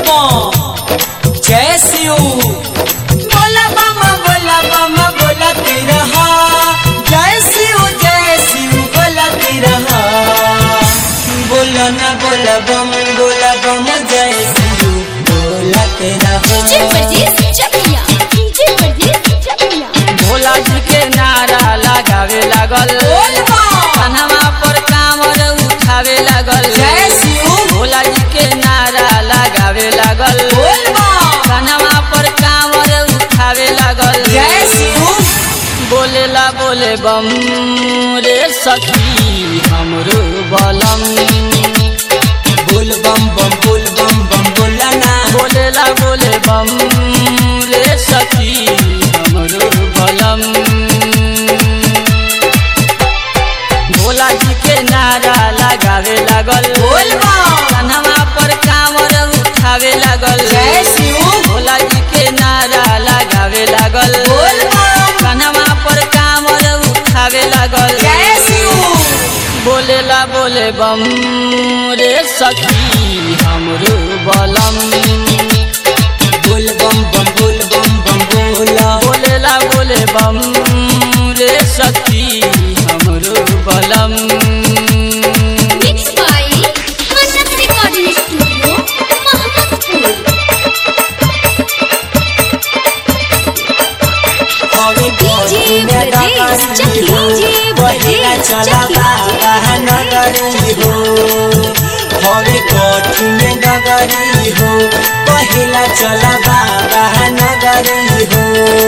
बम जय शिव बोला बम बोला बम बोला रहा जय शिव जय शिव बोला रहा बोला ना बोला बम बोला बम जय शिव बोला रहा डीजे परदेस चकिया डीजे परदेस चकिया भोला जी के नारा लगावे लागल बोल बम कन्हवा पर कांवर उठावे लागल जय शिव भोला जी के नारा लगावे लागल बोल बम कन्हवा पर कांवर उठावे लागल जय शिव बोलेला बोले बम रे सखी हमरो बलम बोल बम बम बोल बम बम बोला ना बोलेला बोले बम रे सखी हमरो बलम भोला जी के नारा लगावे लागल बोल बम कन्हवा पर कांवर उठावे लागल जय शिव भोला जी के नारा लगावे लागल बोल बम कन्हवा पर कांवर उठावे लागल जय शिव बोलेला बोले बम रे सखी हमरो बलम बोल बम बम बोल बम बम बोला बोलेला बोले बम रे सखी हमरो बलम mix by Manas recording studio Mohammadpur हवे डीजे ब्रजेश चकिया डीजे पहिला ब्रजेश चला चकिया बाबा नगरी हो हवे कठिन नगरी हो पहिला चला बाबा नगरी हो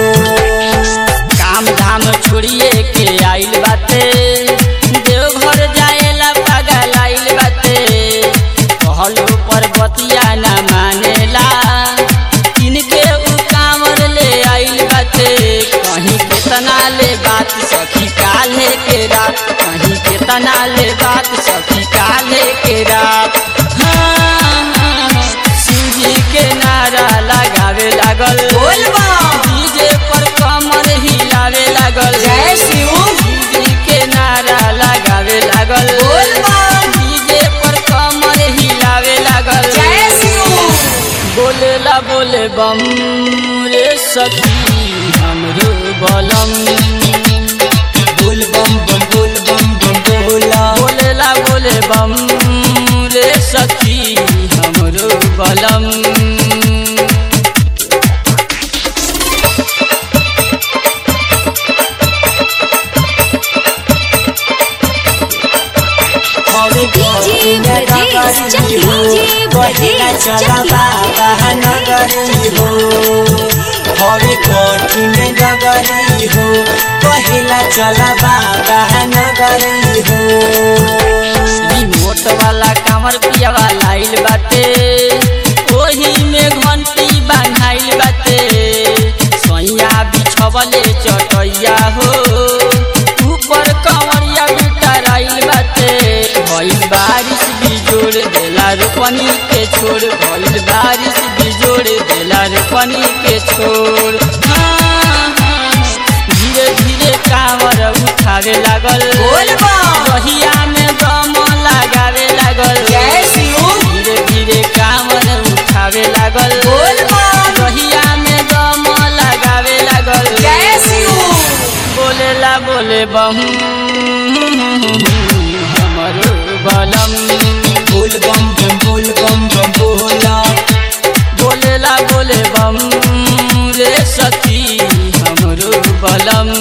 काम धाम छोड़िए के आइल बाटे देवघर जाएला पागल आइल बाटे कहलो पर बतिया ना मानेला किनके उ कांवर ले आइल बाटे कहीं केतना ले बात सखी काले के रात कहीं केतना ले बात सखी काले के रात हाँ, हाँ, शिव जी के नारा लगावे लागल बोल बम डीजे पर कमर हिलावे लागल जय शिव शिवजी के नारा लगावे लागल बोल बम डीजे पर कमर हिलावे लागल जय शिव बोलेला बोले बम रे सखी हमरो बलम बोल बम बम बोल बम बम बोला बोलेला बोले बम रे सखी हमरो बलम हवे डीजे ब्रजेश चकिया डीजे पहिला ब्रजेश चला चकिया बाबा नगरी हो हवे कठिन नगरी हो पहिला चला बाबा नगरी हो रिमोट वाला कामर पिया वाला आइल बाटे ओही में घंटी बांधाइल बाटे सैया बिछवले चटैया हो ऊपर कंवरिया बिटराइल बाटे भइल बारिश बिजोड़ देला रोपनी के छोड़ भइल बारिश बिजोड़ देला रोपनी के छोड़ हाँ, हाँ, धीरे धीरे कांवर उठावे लागल बोल बम रहिया में दम लगावे लागल जय शिव धीरे धीरे कांवर उठावे लागल बोल बम रहिया में दम लगावे लागल जय शिव बोलेला बोले बम हमरो बलम बोल बम बम बोल बम बम बोला बोलेला बोले बम रे सखी हमरो बलम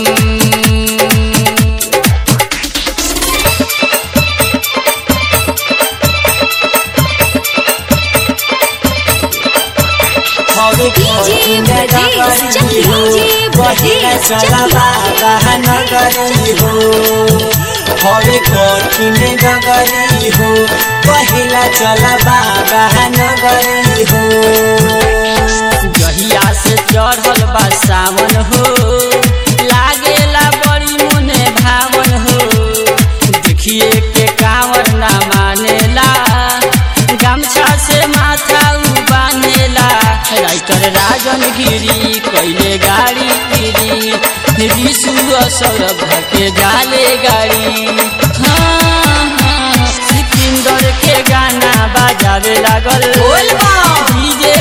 हवे डीजे ब्रजेश चकिया डीजे पहिला ब्रजेश चला चकिया बाबा नगरी हो हवे कठिन नगरी हो पहिला चला बाबा नगरी हो जहिया से चढ़ल बा सावन हो लागेला बड़ी मुने भावन हो देखिए के कांवर ना मानेला गमछा से माथा उ बांधेला राइटर राजन गिरी कैले गाड़ी गिरी विशु सौरभ के जाले गाड़ी हाँ हाँ सिकंदर के गाना बजावे लागल बोल बम डीजे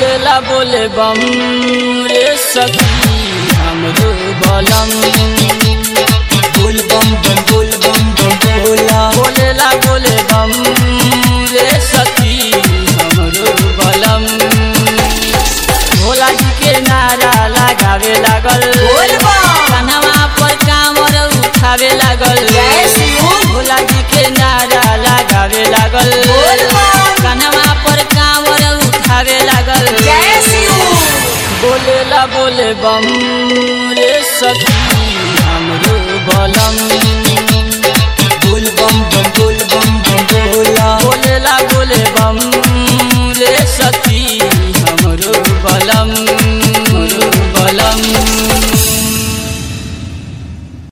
बोलेला बोले बम रे सखी हमरो बलम बोल बम बम बोल बम बम बोला बोलेला बोले बम रे सखी हमरो बलम भोला जी के नारा लगावे लागल बोल बम कन्हवा पर कांवर उठावे लागल जय शिव भोला जी के नारा लगावे लागल बोल बम कन्हवा पर कांवर उठावे लागल जय शिव बोलेला बोले बम रे सखी हमरो बलम बोल बम बम बोल बम बम बोला बोलेला बोले बम रे सखी हमरो बलम हमरो बलम